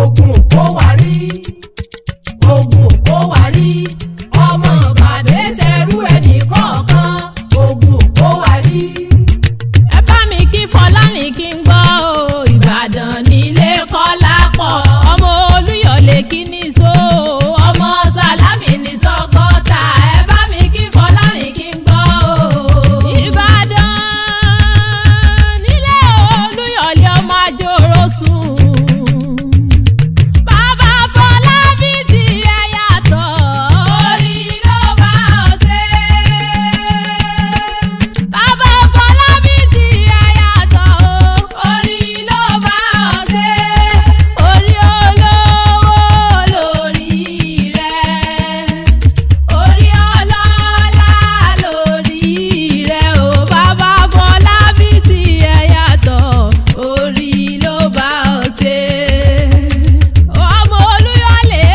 ogun kó wá rí ogun kó wá rí ọmọ bàdé ṣẹrú ẹnì kọ̀ọ̀kan ogun kó wá rí. ẹ bá mi kí fọlárìn kí n gbọ́ o ìbàdàn nílé kọ́lá pọ̀ ọmọ olúyọ̀lé kí ní so ọmọ sálámì ní sọ́kọ́tà ẹ bá mi kí fọlárìn kí n gbọ́ o. ìbàdàn nílé olúyọ̀lé ọmọ àjòrò sùn. Bàbá Fọlábí ti ẹ yàtọ̀, orí ló bá ọ ṣe. Bàbá Fọlábí ti ẹ yàtọ̀, orí ló bá ọ ṣe. Orí olówó lórí rẹ̀, orí ọlọ́lá lórí rẹ̀ o. Bàbá Fọlábí ti ẹ yàtọ̀, orí ló bá ọ ṣe. Ọmọ Olúyọ̀lé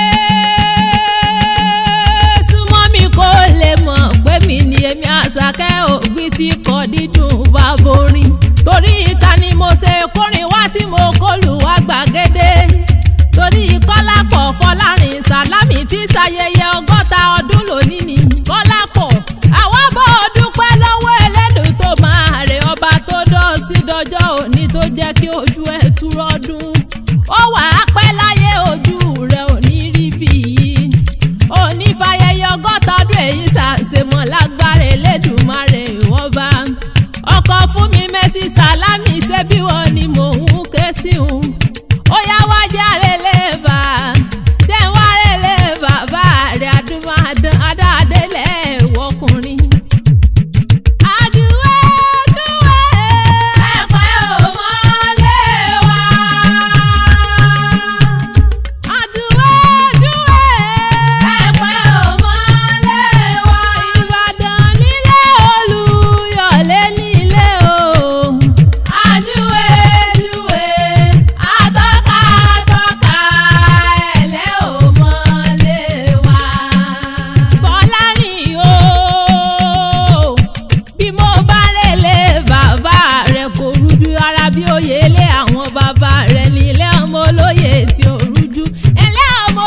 súnmọ́ mi kó lè mọ̀ pé mi ni èmi àṣàkẹ́ ògbí tí kò dídùn bá borin. torí ìta ni mo ṣe kórin wá tí mo kọlù wá gbàgede. torí kọ́lápọ̀ fọlárin sàlámì tí ṣayẹyẹ ọgọ́ta ọdún lónìí ni. kọ́lápọ̀ àwọn bó dúpẹ́ lọ́wọ́ ẹlẹ́dùn tó máa rè ọba tó dọ́ sí dọjọ́ òní tó jẹ́ kí ojú ẹ̀ túrọ́dún. ó wà á pẹ́ láyé ojú rẹ̀ ò ní rí bí yìí. òní fàyẹyẹ ọgọ́ta ọdún èyí ṣàṣemọ̀ lágbára Elédùmarè wọ́n bá. ọkọ̀ fún mi mẹ́sì sálámì ṣé bí wọ́n ni mò ń ké sí un. ó yá wá járe lè bà á. tẹ́ ń wá rẹ̀ lè bàbá rẹ̀ adúmáadán adáadélẹ̀ wọkùnrin. Àdúrà dúwẹ́ ẹ̀pẹ́ ò mọ́lé wa. Àdúrà dúwẹ́ ẹ̀pẹ́ ò mọ́lé wa. Ìbàdàn nílé Olúyọ̀lé nílé o. Àdúwé dúwé àtọ́ka àtọ́ka ẹ̀lẹ́ ò mọ́lé wa. Fọlárìn o bí mo bá rèlé bàbá rẹ kò rújú ara bí òye ilé àwọn bàbá rẹ ní ilé ọmọ olóye tí ò rújú ilé ọmọ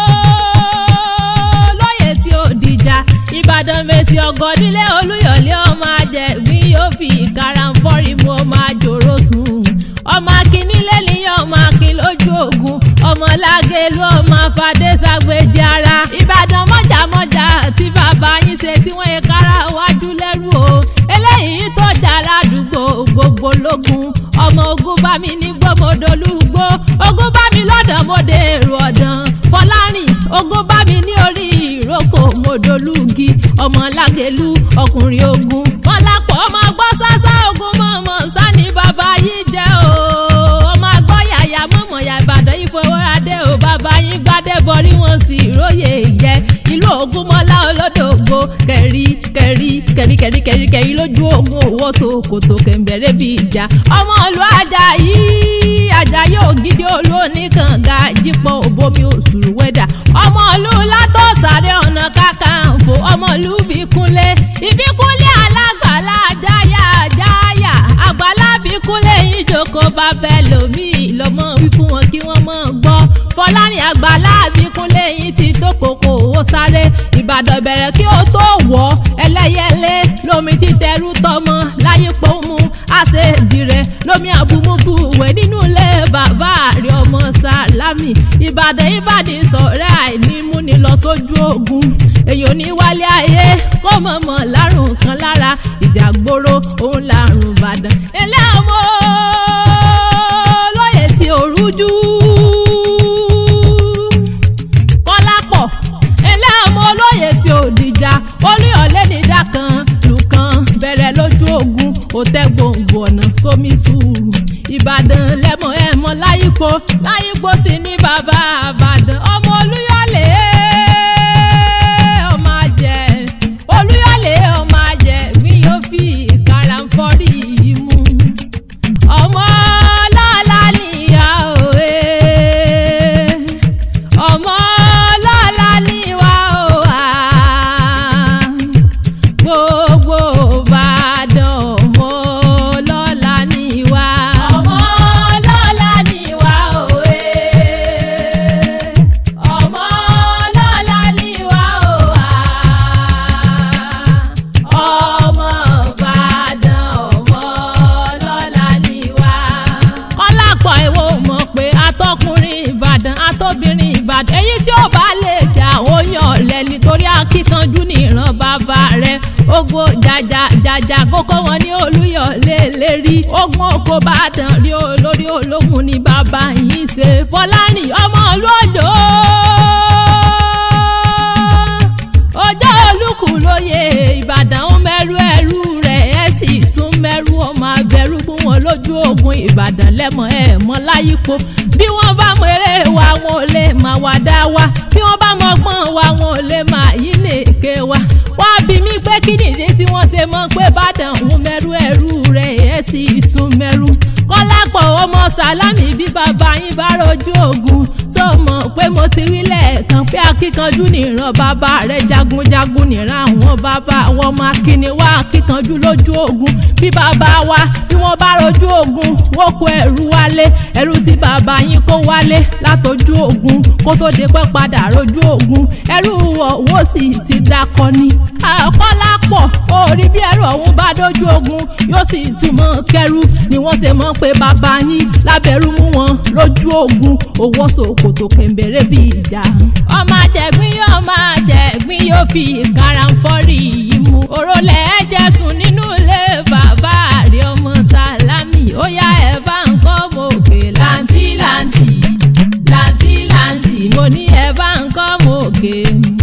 olóye tí ò dìjà ìbàdàn mèsì ọgọdílé olúyọlé ọmọ ajẹgbín yóò fi ìkarahunfọrí mu ọmọ àjòrò sùn ọmọ akínílé níyàn ọmọ akín lójú ogun ọmọ lágẹlú ọmọ afadé ságbèjì ara ìbàdàn mọjàmọjà tí bàbá yín ṣe tí wọn yẹ kára wájú lẹ́rù o eléyìí tó dára àdúgbò gbogbo lógun ọmọ ogun bá mi ní gbọmọdọlúgbó ogun bá mi lọ́dọ̀ mọdẹ èrò ọdàn fọlárìn ogun bá mi ní orí ìrókò mọdọlúgi ọmọ lágẹlú ọkùnrin ogun mọlápọ ọmọ gbọ́ sásá ogun mọ̀mọ́ sani bàbá yìí jẹ́ o ọmọ agbọ́ yàyà mọ̀mọ́ yà ìbàdàn ìfowóradé o bàbá yín gbádé bọrí wọn sì róye yẹ ìlú ògúnmọ́lá olódògbò kẹrí kẹrí kẹrí kẹrí kẹrí kẹrí lójú ogun owó sòkòtò kẹ̀mbẹ̀rẹ̀ bí ìjà ọmọ ìlú Àjàyí Àjàyí ògidì olóòní kànga jípọ̀ òbomi òṣùrù wẹ́dà ọmọ ìlú látọ̀sàrẹ́ ọ̀nà kakanfò ọmọ ìlú bíkúnlé ìbíkúnlé alágbàlá jáyà jáyà àgbàlá bíkúnlé yín jókòó bá bẹ́ẹ̀ lómi lọ́mọ wí fún wọn kí wọ́n mọ̀ gbọ́ fọlárin àgbàlá bíkúnlé yín ti tó kòkó owó sáré ìbàdàn bẹ̀rẹ̀ kí ó tó wọ̀ ẹlẹ́yẹlé lómi ti tẹrú tọmọ láyé pọ́nmú àṣejì rẹ̀ lómi àbúmúbú wẹ̀ nínú ilé bàbá rẹ̀ ọmọ sálámì ìbàdàn ìbàdàn sọ̀rẹ́ àìní múni lọ sójú ogun èyàn ní wálé ayé kó mọ̀mọ́ lárùn kan lára ìjàgbóró òun lárùn ìbàdàn ilé ọmọ lóye tí ò rújú kọ́lápọ̀ ilé ọmọ olóye tí ò dìjà olúyọ̀lé nídà kan lùkàn bẹ̀rẹ̀ lójú ogun òtẹ́ gbòǹgbò ọ̀nà sómi sùúrù ìbàdàn lẹ́mọ̀ ẹ̀mọ́ láyípo láyípo sí ní bàbá àbàdàn ọmọ olúyọ̀lé ọmọ àjẹ olúyọ̀lé ọmọ àjẹ mi yóò fi ìkarahunfọ́rí mú ọmọ ọlọ́lá níyà òwe ọmọ ọlọ́lá níwà òwà gbogbo Ìbàdàn ọmọ ọlọ́lá níwà ọmọ ọlọ́lá níwà òwe jàjà kókó wọn ní olúyọ̀lé lérí ogun oko bá dàn rí olórí ológun ní bàbá yìí ṣe fọlárìn ọmọ ìlú òjò ọjọ́ olùkù lóye ìbàdàn ń mẹ́rú ẹrú rẹ̀ ẹ̀ sì tún mẹ́rú ọmọ abẹ́rú fún wọn lójú ogun ìbàdàn lẹ́mọ̀ ẹ̀ mọ́ láyípo bí wọ́n bá mọ eré wa wọn ò lè máa wá dá wa bí wọ́n bá mọ gbọ́n wa wọn ò lè máa yí nèké wa wá bí mi pé kí nìdí tí wọ́n ṣe mọ̀ pé bàdàn ń mẹ́rú ẹrú rẹ̀ ẹ̀ sì tún mẹ́rú kọ́lápọ̀ ọmọ sálámì bí bàbá yín bá rojú ogun tó mọ̀ pé mo ti wí lẹ́ẹ̀kan pé akíkanjú nìran bàbá rẹ̀ jagunjagun nìran àwọn bàbá wọn máa kíni wá akíkanjú lójú ogun bí bàbá wa bí wọ́n bá rojú ogun wọ́n kó ẹrú wálé ẹrú tí bàbá yín kó wálé látọjú ogun kó tó dé pẹ́ padà rojú ogun ẹrú ọ̀wọ́ sì ti dakọ ni àkọ́lápọ̀ orí bí ẹrú ọ̀hún bá dójú ogun yóò sì túmọ̀ kẹrù ni wọ́n ṣe mọ̀ pé bàbá yín lábẹ́rú mú wọn lójú ogun owó sòkòtò kẹ̀mbẹ̀rẹ̀ bí ìjà. ọmọ àjẹgbín yóò máa jẹ̀gbín yóò fi ìkaranfọ́rí yìí mú. òrólẹ̀ ẹ̀jẹ̀ sùn nínú ilé bàbá àrí ọmọ sálámì ó yá ẹ̀ bá ń kọ́ mọ̀ọ́kè láǹtí láǹtí láǹtí láǹtí mo ní ẹ̀ bá ń kọ́ mọ̀ọ́kè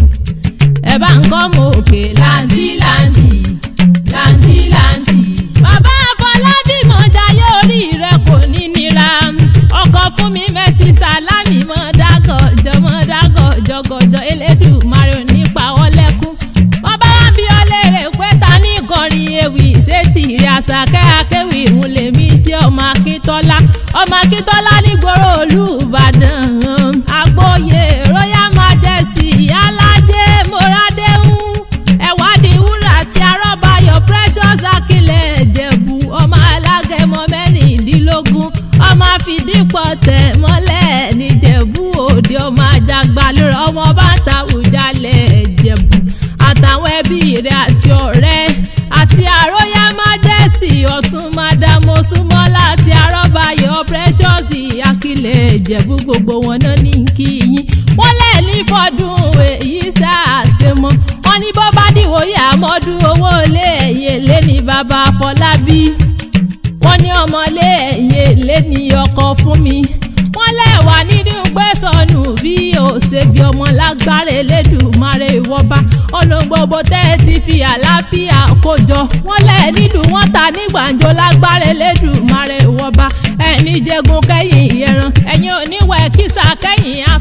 ẹ̀ bá ń kọ́ mọ̀ọ́kè láǹtí láǹtí láǹtí láǹtí. bàbá àfọlábí mọ̀jáyé orí rẹ̀ kò ní nira ọkọ̀ fún mi mẹ́sì sálámì mọ́ dágọ̀jọ́ mọ́ dágọ̀jọ́ gọ̀jọ́ elédùmarè nípa ọlẹ́kùn. wọ́n bá wá bí ọlẹ́rẹ̀ pé ta ní ìkọrin ewì sétí ìrìn àṣàkẹ́ akéwì ìhun lèmi jẹ́ ọmọ akíntọ́lá ọmọ akíntọ́lá nígboro olùbàdàn àgbóyè royal majesty alájẹ moradehun ẹ̀wádìí wúrà tí arọ́bayọ̀ precious akilẹ̀ ẹ̀jẹ̀bù ọmọ alágẹmọ mẹ́rìndínlógún ọmọ àfìdípọ̀ tẹ̀ mọ́lẹ̀ níjẹ̀bú òde ọmọ àjàgbálẹ̀ ọmọ bàtà òjàlẹ̀ ẹ̀jẹ̀bù àtàwọn ẹbí rẹ̀ àti ọ̀rẹ́ àti àróyá majesty ọ̀tún madamo súnmọ́lá àti arọ́bayọ̀ precious akilẹ̀ ẹ̀jẹ̀bù gbogbo wọn náà ní kí yín wọ́n lẹ̀ ní fọdún èyí sáàsìmọ́ wọ́n ní bọ́ bá dìwòye àmọ́dún owó lé ẹ̀yẹ lé ní bàbá Afọlábí wọ́n ní ọmọlé ẹ̀yẹ lé ní ọkọ fún mi wọ́n lẹ́wà nínú gbẹ́sọ̀nù bí òṣèbí ọmọ lágbára Elédùmarè ìwọ́ba ọ̀nà gbogbo tẹ́ ẹ ti fi àlàáfíà kójọ wọ́n lẹ̀ nílùú wọn ta ní gbàǹjo lágbára Elédùmarè ìwọ́ba ẹni jẹgun kẹ́yìn ẹran ẹ̀yin oníwẹ̀ kísà kẹ́yìn